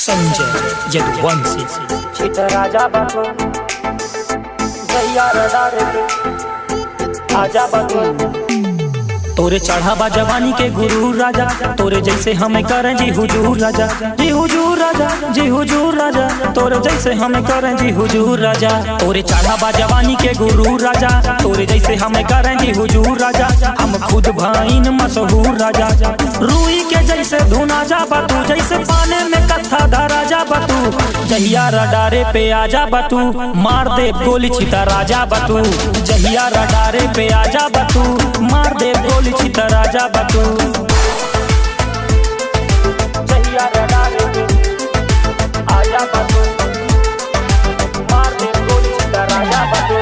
संजय यदुवंशी छित राजा बाबू जैया रडारे आजा बाबू तोरे चढ़ावा जवानी के गुरु राजा तोरे जैसे हमें करें जी हुजूर राजा जी हुजूर राजा जी हुजूर राजा तोरे जैसे हमें करें जी हुजूर राजा तोरे चढ़ावा जवानी के गुरु राजा तोरे जैसे हमें करें जी हुजूर राजा हम खुद भाईन मशहूर राजा रूई के जैसे धुना जा बतू जैसे पाने में कथा धरा जा बतू जहिया रडारे पे आजा बतू मार दे गोली छिता राजा बतू जहिया रडारे पे आजा बतू मार दे गोली छिता राजा बतू जैया रडारे आजा बाबू मार दे गोली छित राजा बाबू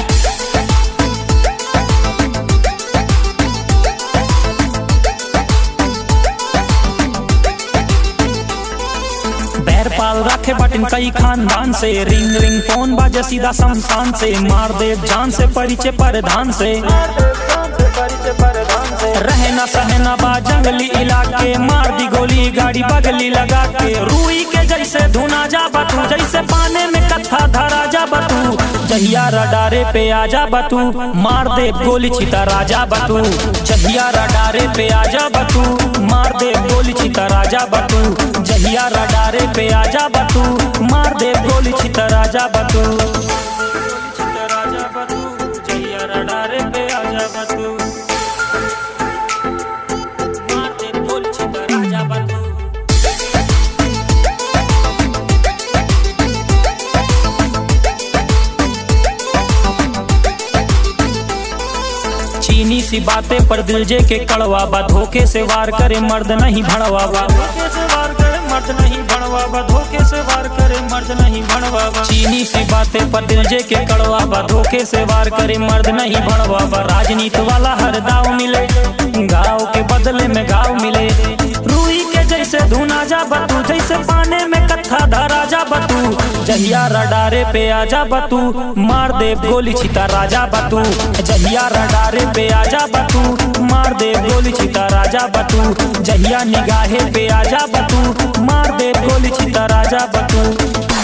बैर पाल रखे बटन कई खानदान से रिंग रिंग फोन बाजे सीधा शमशान से मार दे जान से परिचय परधान से मार दे जान से परिचय परधान से रहना सहना बा जंगली इलाके मार दी गोली गाड़ी बगली लगा के रूई के जैसे धुना जा बतू जैसे पाने में कथा धरा जा बतू जहिया रडारे पे आजा बतू मार दे गोली छिता राजा बतू जहिया रडारे पे आजा बतू मार दे गोली छिता राजा बतू जहिया रडारे पे आजा बतू मार दे गोली छिता राजा बतू छिता राजा बतू जहिया रडारे पे आजा बतू मार दे गोली छिता राजा बतू चीनी सी बातें पर दिल जे के कड़वा बा धोखे से वार करे मर्द नहीं भड़वा बा धोखे से वार करे मर्द नहीं भड़वा बा धोखे से वार करे मर्द नहीं भड़वा बा चीनी सी बातें पर दिल जे के कड़वा बा धोखे से वार करे मर्द नहीं भड़वा बा राजनीति वाला हर दाव मिले गाँव के बदले में गाँव मिले रूई के जैसे धुना जा बतू जैसे पाने में कथा धरा जा बतू जहिया रडारे पे आजा बतू मार दे गोली छिता राजा बतू जहिया रडारे पे आजा बतू मार दे गोली छिता राजा बतू जहिया निगाहे पे आजा बतू मार दे गोली छिता राजा बतू